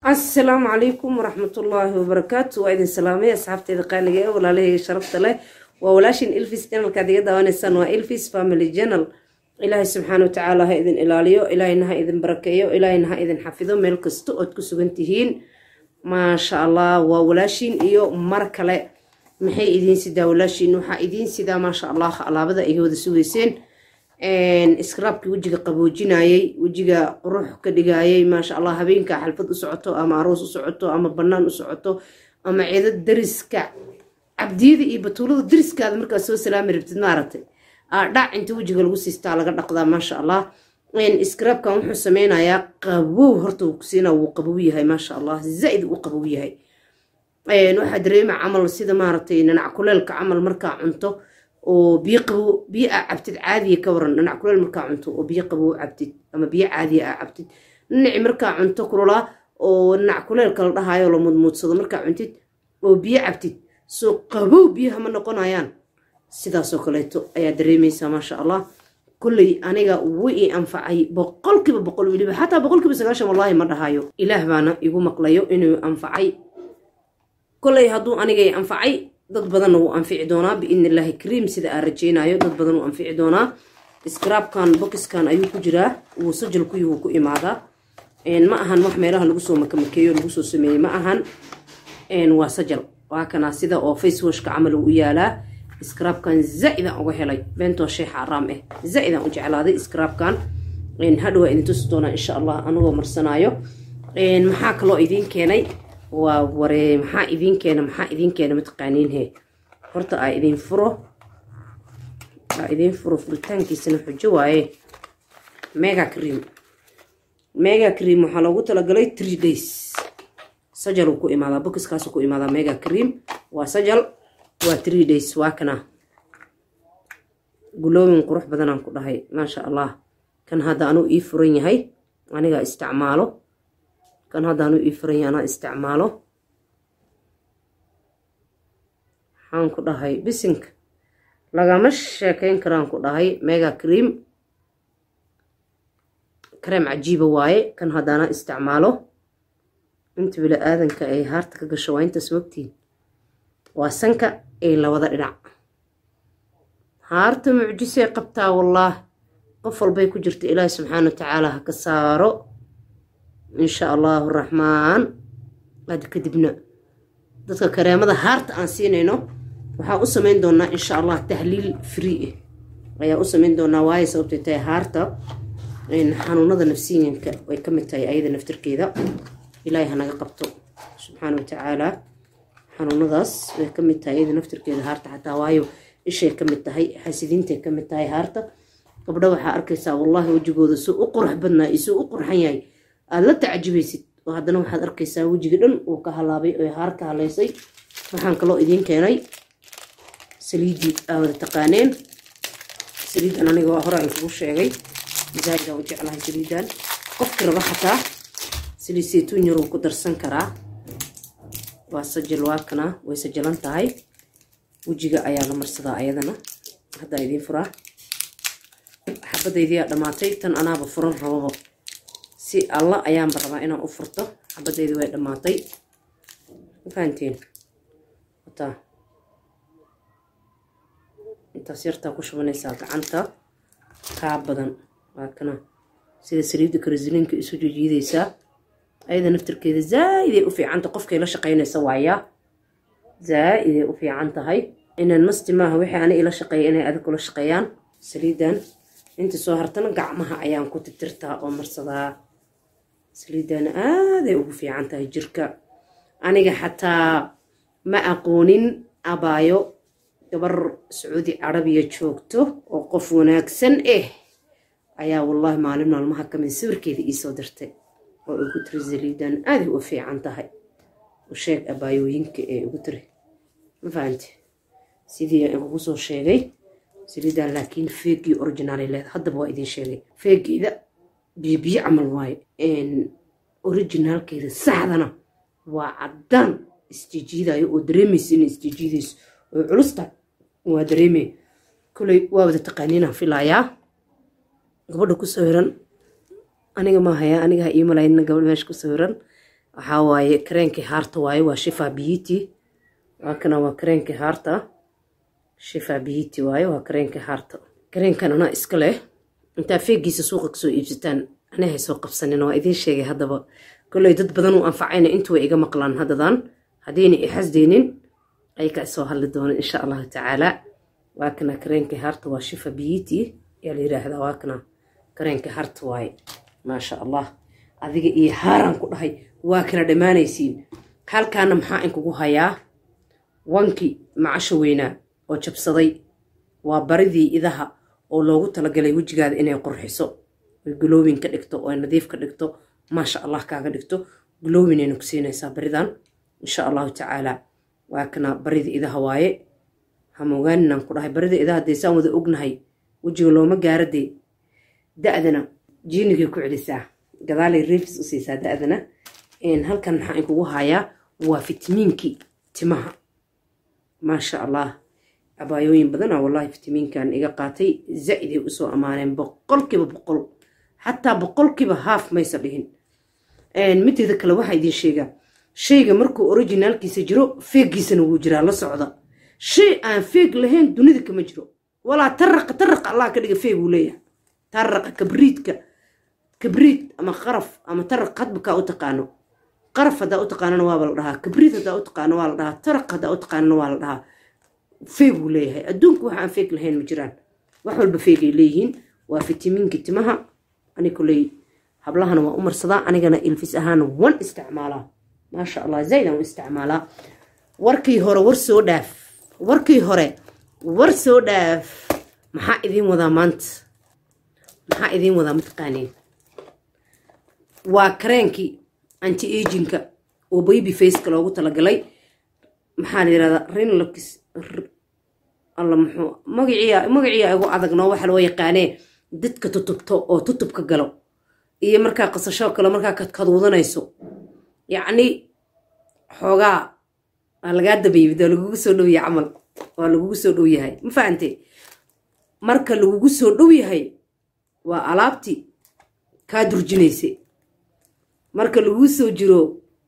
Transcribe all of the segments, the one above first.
asalaamu calaykum waraxmatullaahi wabarakaatu waa idin salaamay asxaabteeda qaaliga ee walaalahayga sharafta leh waa walaashin ilfis janalkaad iga daawanaysaan waa ilfis family janal ilaahay subxaana wa tacaala ha idin ilaaliyo ilaahayna ha idin barakeeyo ilaahayna ha idin xafido meel kasta ood ku sugan tihiin maasha allah waa walaashiin iyo mar kale maxay idiin sidaa walaashiin waxaa idiin sidaa maasha allah alaabada ay wada sugeyseen skraabkii wejiga qaboojinayay wejiga qurux ka dhigayay maasha allah habeenka xalfad u socoto ama aroos u socoto ama banaan u socoto ama ciido dariska cabdiyada iyo batuulada dariskaada markaad soo salaami rabtid maaragtay dhac inta wejiga lagu siistaa laga dhaqdaa maasha allah skraabkan wuxuu sameynayaa qabow horta uu kusiina wuu qabow yahay maasha allah zaaid uu qabow yahay waxaa dareema camal sida maaragtay nanac kuleelka camal markaa cunto oo biyo qabow biyo aa cabtid caadiya ka waran dhinac kuleel markaa cunto oo biyo qabow cabtid ama biyo caadiya aa cabtid dhinaci markaa cunto kululaa oo dhinac kuleelka la dhahaayo la mudmuudsado markaa cuntid oo biyo cabtid soo qabow biyaha ma noqonayaan sidaasoo kaleeto ayaa dareemaysaa maasha allah kolley aniga wuu ii anfacay boqolkiiba boqol weliba xataa boqolkiiba sagaashan wallaahi ma dhahayo ilaah baana igu maqlayo inuu anfacay kolley hadduu aniga i anfacay dad badanna wuu anfici doonaa biidni illaahi kariim sida aan rajeynayo dad badan wuu anfici doonaa skraabkan bokiskan ayuu ku jiraa wuu sajalkuyi wuu ku imaadaa ma ahan wax meelaha lagu soo makamakeeyo lagu soo sameeyey ma ahan waa sajal waa kana sida oo facewashka camal uu u yaalaa skraabkan zaa-idaan uga helay beentoo shay xaaraam ah zaa-idaan u jeclaaday skraabkan hadhowaa idin tusi doonaa insha allah anigoo marsanaayo maxaa kaloo idiin keenay waa waree maxaa idiin keena maxaa idiin keena mataqaaniinhe horta aa idiin furo aa idiin furo furitaankiisana xujo waaye mega cream mega cream waxaa loogu talagalay three days sajal uu ku imaadaa bokiskaasu ku imaadaa mega cream waa sajal waa three days waa kana guloomin qurux badanaan ku dhahay maasha allah kan hadda anuu ii furan yahay anigaa isticmaalo kan haddaanu ii furanya anaa isticmaalo waxaan ku dhahay bisinka lagama sheekeyn karaan ku dhahay mega cream kareem cajiiba waaye kan haddaana isticmaalo inta bila aadanka ay haarta ka gasho waa intaas mogtiin waa sanka ay labada dhinac haarta mucjisay qabtaa wallaah qof walbay ku jirta ilaahi subxaana wa tacaala ha ka saaro insha allahu raxmaan ad kadibna dadka kareemada haarta aan siinayno waxaa u sameyn doonaa insha allah tahliil free ah ayaa u sameyn doonaa waayo sababtay tahay haarta xanuunada nafsiyanka way ka mid tahay ayada naftirkeeda ilaahay hanaga qabto subxaana wa tacaala xanuunadaas way ka mid tahay ayada naftirkeeda haarta xataa waayo ishay ka mid tahay xasidiintay ka mid tahay haarta gabdho waxaa arkaysaa wallahi wejigooda soo u qurux badnaa iyo soo u qurxan yahay aada la tacajibaysid oo haddana waxaad arkaysaa wejiga dhan uu ka halaabay oo haar ka halaysay waxaan kaloo idiin keenay saliiddii aa wada taqaaneen saliiddan aniga waa hore aan kugu sheegay zaaidaan u jeclahay saliiddan qofki raba xataa saliid saytuun yaruu ku darsan karaa waa sajal waakana way sajalan tahay wejiga ayaa la marsadaa ayadana haddaa idiin furaa xabadaydiyaa dhammaatay tan anaaba furan rababo si alla ayaanba rabaa inaan u furto xabadeydi way dhammaatay mafahanteen wataa intaas yartaa ku shubanaysaa gacanta kaa badan waa kana sida saliidda karasiliinka isu jijiidaysaa ayada naftirkeeda zaa-iday u fiicanta qofkay la shaqaynaysa waayaa zaa-iday u fiican tahay inaan masti maaha wixii ani ila shaqeeya inay adig kula shaqeeyaan saliiddan inta soo hartana gacmaha ayaan ku titirtaa oo marsadaa saliidana aaday ugu fiican tahay jirka aniga xataa ma aqoonin abaayo gabar sacuudi carabiya joogto oo qof wanaagsan ah ayaa wallaahi maalin maalmaha kamid sawirkeeda iisoo dirtay oo ugu tiri saliidan aaday u fiican tahay u sheeg abaayooyinka ee ugu tiri ma fahanti sidii ugu soo sheegay saliidan laakiin feegii originaal leed haddaba waa idiin sheegay feegeeda biyobiyo camal waaye originaalkeeda saxdana waa caddaan isjijiidayo oo dareemaysa inay isjijiidayso oo culusta waa dareemay koley waa wada taqaaniinaan filayaa gabadha ku sawiran aniga maahayaa aniga ha ii malaynina gabadh meesha ku sawiran waxaa waaye kareenkii haarta waaye waa shifa beauty waa kana waa kareenkii haarta shifa beauty waaye waa kareenkii haarta kareenkan anaa iska leh intaa feegiisa suuqa kasoo iibsataan anahay soo qabsanin waa idiin sheegay haddaba kolley dad badan uu anfacayna intu way iga maqlaan haddadan haddayna i xasdeynin ay ka soo hadli doono insha allahu tacaala waa kana kareenkii haarta waa shifa beauty yaa la yiraahdaa waa kana kareenkii haarta waaye maasha allah adiga iyo haaraan ku dhahay waa kala dhammaanaysiin halkaana maxaa inkugu hayaa wankii macasha weynaa oo jabsaday waa baridii idaha oo loogu talagalay wejigaada inay qurxiso oy galoowin ka dhigto oo nadiif ka dhigto maasha allah kaaga dhigto galoowinayna ku siinaysaa baridan insha allahu tacaala waa kana baridii idaha waaye hamogaaninaan ku dhahay barida idaha dee saan wada ognahay wejiga looma gaaradee da-dana jiinigay ku celisaa gadaalay reefis u siisaa da-dana halkan maxaa inkugu hayaa waa fitamiinkii timaha maasha allah cabaayooyin badana wallahi fitamiinkan iga qaatay zaa-iday usoo ammaaneen boqolkiiba boqol xataa boqolkiiba haaf maysa dhihin mideeda kale waxaa idin sheegaa shayga markuu originaalkiisa jiro feeggiisana wuu jiraa la socda shay aan feeg lahayn dunida kama jiro walaa taraqa taraqa allah ka dhiga feeg uu leeyahay taraqa kabriidka kabriid ama qaraf ama taraq hadba kaa u taqaano qaraf haddaa u taqaanana waaba la dhahaa kabriid haddaa u taqaano waa la dhahaa taraq haddaa u taqaanana waa la dhahaa feeg uu leeyahay adduunka waxa aan feeg lahayn ma jiraan wax walba feegay leeyihiin waa fitamiinka timaha ani koley hablahana waa u marsadaa anigana ilfis ahaana wan isticmaalaa maasha allah zayd aan u isticmaalaa warkii hore war soo dhaaf warkii hore war soo dhaaf maxaa idiin wadaa maanta maxaa idiin wadaa mataqaaniin waa kareenkii anti aginka oo baby faceka loogu talagalay maxaa la yirahdaa rinlox alla muxuu magaciya magaciya igu adagnoo waxa loo yaqaanee dadka tutubto oo tutubka galo iyo markaa qasasho kale markaa kadkaduudanayso yacni xoogaa waa lagaa dabaybid waa lagugu soo dhow yahay camal waa lagugu soo dhow yahay ma fahante marka lagugu soo dhow yahay waa alaabtii kaa durjinaysa marka laguu soo jiro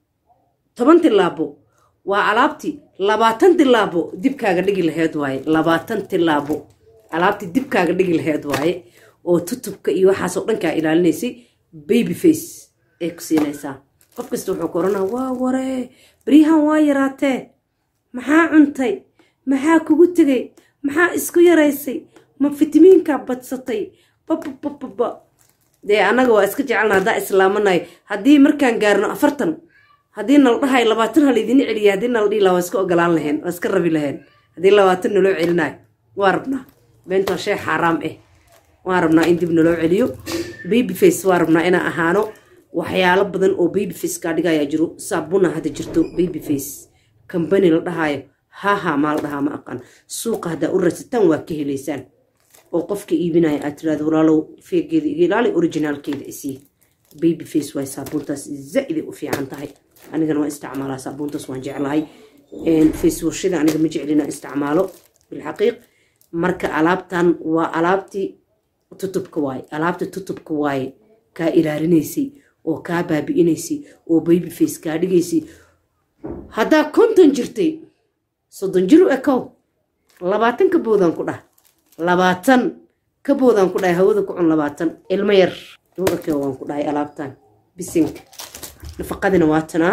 toban tilaabo waa alaabtii labaatan tilaabo dibkaaga dhigi laheyd waaye labaatan tilaabo alaabtii dibkaaga dhigi laheyd waaye oo tutubka iyo waxaasoo dhankaa ilaalinaysay baby face ay ku siinaysaa qof kasta wuxuu ku oranaa waa waree baryahan waa yaraatee maxaa cuntay maxaa kugu tegay maxaa isku yaraysay ma fitamiinkaa badsatay bababababa dee annaga waa iska jecelna haddaa islaamanayo haddii markaan gaarno afartan haddii nala dhahay labaatan ha laydin celiya haddii nala dhihi laha waa iska ogolaan laheen waa iska rabi laheen haddii labaatan naloo celinayo waa rabnaa beenta waa shay xaaraam ah waan rabnaa in dib naloo celiyo baby face waa rabnaa inaan ahaano waxyaalo badan oo baby face kaa dhigayaa jiro saabuna hadda jirto baby face kambani la dhahaayo haha maa la dhahaa ma aqaan suuqa haddaa u rasataan waa ka helaysaan oo qofka iibinaya aad tiraado walaalow feegeeda iga ilaali originaalkeeda isii baby face waay saabuuntaas zaa-iday u fiican tahay anigana waan isticmaalaa saabuuntaas waan jeclahay face washada aniga ma jeclina isticmaalo bilxaqiiq marka alaabtan waa alaabtii tutubka waaye alaabta tutubka waaye kaa ilaalinaysay oo kaa baabi'inaysay oo baby face kaa dhigaysay haddaa konton jirtay soddon jir u ekow labaatan ka boodaan ku dhah labaatan ka boodaan ku dhahay hawada ku cun labaatan ilmo yar u ekew waan ku dhahay alaabtan bisinka nafaqadina waa tanaa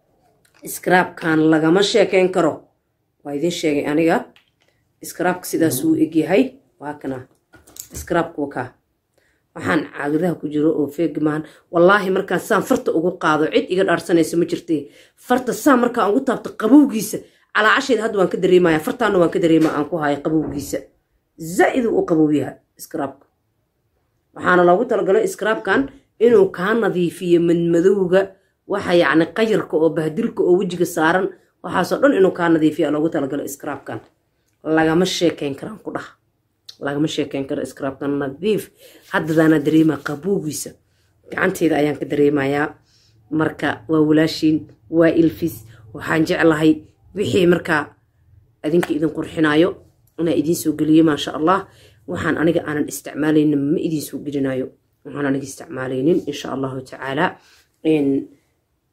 iskaraabkan lagama sheekeyn karo waa idiin sheegay aniga iskaraabka sidaas uu egyahay waa kana iskaraabka wakaa waxaan caagadaha ku jiro oo feegi maahan wallaahi markaan saan farta ugu qaado cid iga dhaarsanaysa ma jirtay farta saan markaan ugu taabto qabowgiisa calaacasheeda hadda waan ka dareemaya fartaana waan ka dareema aan ku hayo qabowgiisa zaa-idu u qabowyaha iskaraabka waxaana loogu talagalay iskaraabkan inuu kaa nadiifiyo madmadowga waxa yacni qayarka oo bahdilka oo wejiga saaran waxaasoo dhan inuu kaa nadiifiya loogu talagalo iskaraabkan lagama sheekeyn karaan ku dhaha lagama sheekeyn karo iskaraabkan nadiif haddadaana dareema qabowgiisa gacanteeda ayaan ka dareemayaa marka waa walaashiin waa ilfis waxaan jeclahay wixii markaa adinka idin qurxinayo inaa idiin soo geliyo maasha allah waxaan aniga aanan isticmaalaynin ma idiin soo gelinayo waxaan aniga isticmaalaynin insha allahu tacaala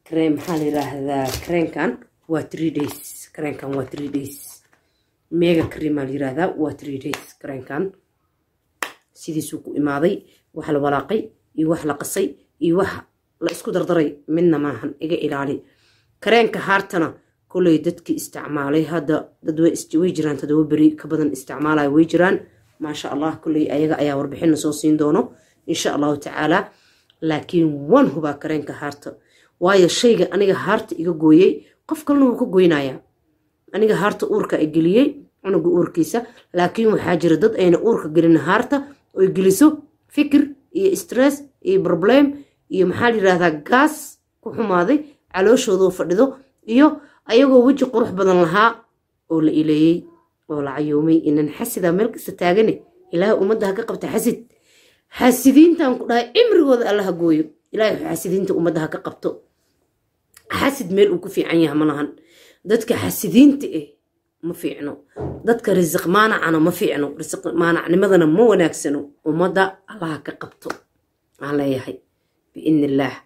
krem maxaa la yiraahdaa kreenkan waa three days kreenkan waa three days mega cream aa la yiraahdaa waa three days kreenkan sidiisuu ku imaaday wax la walaaqay iyo wax la qasay iyo wax la isku dardaray midna maahan iga ilaali kareenka haartana koley dadkii isticmaalay hadda dad way jiraan todoba beri ka badan isticmaalaya way jiraan maasha allah koley ayaga ayaa warbixina soo siin doono insha allahu tacaala laakiin wan hubaa kareenka haarta waayo shayga aniga haarta iga gooyey qof kalena wuu ka goynayaa aniga haarta uurka i geliyey cunuga uurkiisa laakiin waxaa jira dad ayna uurka gelin haarta oy geliso fikir iyo stress iyo problem iyo maxaa la yirahdaa gaas ku xumaaday calooshoodoo fadhido iyo ayagoo weji qurux badan lahaa oo la ileeyey oo la cayoomay inan xasidaa meel kasta taagane ilaahay ummadda ha ka qabta xasid xasidiintan ku dhahay cimrigooda alla ha gooyo ilaahay xasidiinta ummadda ha ka qabto xasid meel uu ku fiican yaha ma lahan dadka xasidiinta eh ma fiicno dadka risiq maanacana ma fiicno risiq maanacnimadana ma wanaagsano ummadda allaha ka qabto aan leeyahay biidni illaah